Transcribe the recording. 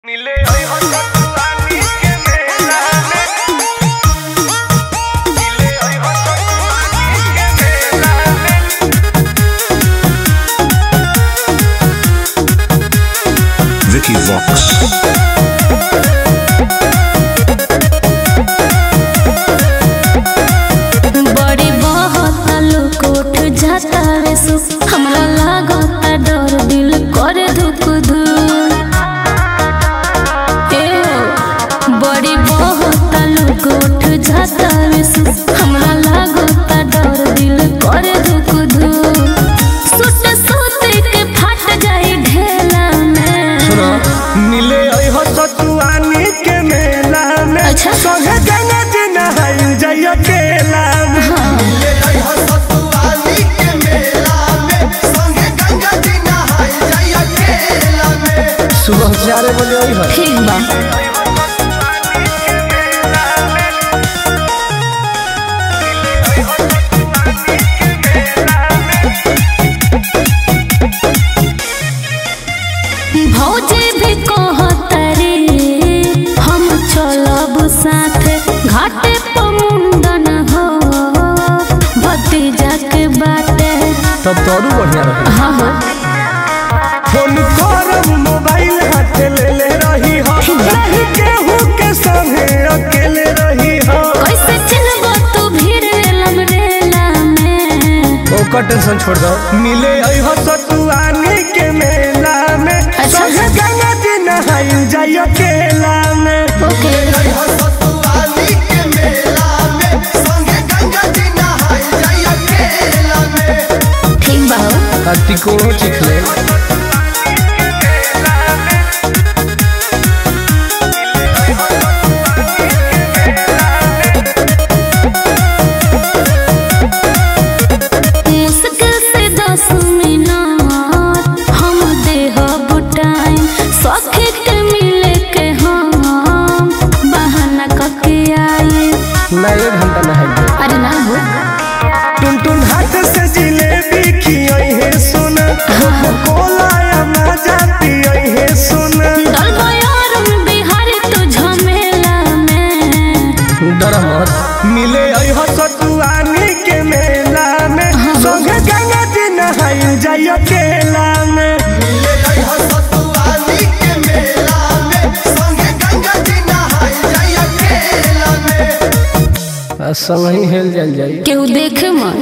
मिले आई हो सतुआनी के मेला में मिले आई हो सतुआनी के मेला में Vicky Vox. बड़ी बहुत लोग उठ जाता रे सु हमरा लागता डर दिल कर धुक धुक ए हो, बड़ी बहुत लोग उठ जाता रे सु हमरा लागता डर दिल कर धुक धुक सुत सुत के फट जाई ढेला में मिले आई हो सतुआनी के मेला में अच्छा। संगे गंगा जी नहाई जाई अकेला में सुबह चार बजे आई हो ठीक बा भौजी भी कहतरे हम चलब साथे घाटे पर मुंडन हो भतीजा के बाटे तब तो और बढ़िया रहे हाँ हो फोन करब मोबाइल हाथ ले ले रही हो नहीं केहू के संगे अकेले रही हो कैसे चलबो तू भीड़ रेलम रेला में ओकर टेंशन छोड़ दो मिले आई हो सतुआनी के मेला में अच्छा। संगे गंगा जी नहाई जाई अकेला में ओके ठीक बा हो टिकोड़ो चिख ले मुश्किल से दस मिनट हम देहब टाइम सखी के मिले के हम बहाना करके आई मैं एक घंटा नहाई अरे ना हो टुन टुन हाथ से जिलेबी खियाई है सुन कोला या मजा पियाई है सुन डलबो यार बिहारी तू झमेला में डर मत मिले आई हो सतुआनी के मेला में संगे गंगा जी नहाई जाई अकेला में संग ही हेल जल जाई केहू देखे मन